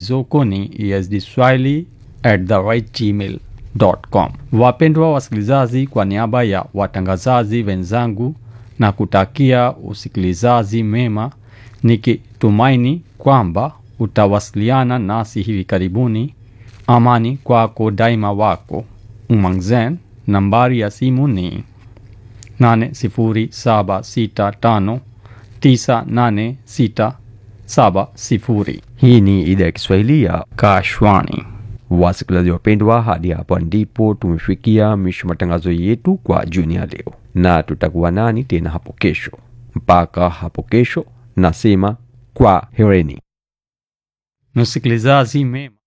zoko ni esdswahili at the right gmail com. Wapendwa wasikilizaji, kwa niaba ya watangazaji wenzangu na kutakia usikilizaji mema, nikitumaini kwamba utawasiliana nasi hivi karibuni. Amani kwako daima, wako Umangzen. Nambari ya simu ni 80765986670. Hii ni idhaa ya Kiswahili ya Kashwani. wasikilizaji wapendwa, hadi hapa ndipo tumefikia mwisho matangazo yetu kwa jioni ya leo, na tutakuwa nani tena hapo kesho. Mpaka hapo kesho, nasema kwa hereni. Msikilizaji mema